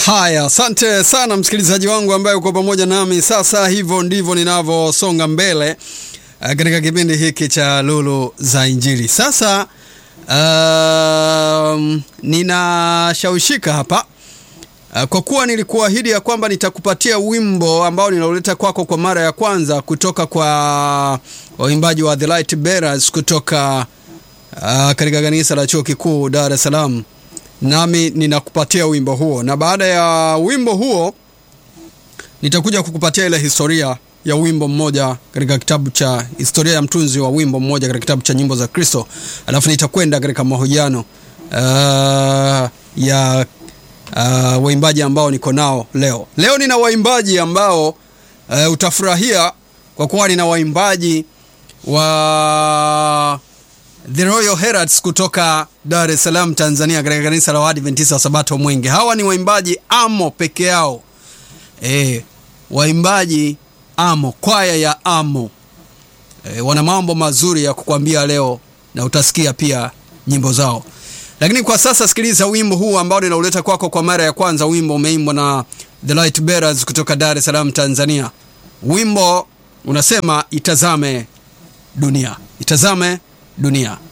Haya, asante sana msikilizaji wangu ambaye uko pamoja nami sasa. Hivyo ndivyo ninavyosonga mbele uh, katika kipindi hiki cha Lulu za Injili. Sasa um, ninashawishika hapa uh, kwa kuwa nilikuahidi ya kwamba nitakupatia wimbo ambao ninauleta kwako kwa mara ya kwanza kutoka kwa waimbaji wa The Light Bearers kutoka uh, katika kanisa la Chuo Kikuu Dar es Salaam nami ninakupatia wimbo huo, na baada ya wimbo huo nitakuja kukupatia ile historia ya wimbo mmoja katika kitabu cha historia ya mtunzi wa wimbo mmoja katika kitabu cha nyimbo za Kristo, alafu nitakwenda katika mahojiano uh, ya uh, waimbaji ambao niko nao leo. Leo nina waimbaji ambao uh, utafurahia kwa kuwa nina waimbaji wa The Royal Heralds kutoka Dar es Salaam Tanzania, katika kanisa la Waadventista wa Sabato Mwenge. Hawa ni waimbaji amo peke yao, e, waimbaji amo, kwaya ya amo. E, wana mambo mazuri ya kukwambia leo na utasikia pia nyimbo zao, lakini kwa sasa sikiliza wimbo huu ambao ninauleta kwako kwa mara ya kwanza. Wimbo umeimbwa na The Light Bearers kutoka Dar es Salaam Tanzania. Wimbo unasema itazame dunia, itazame dunia.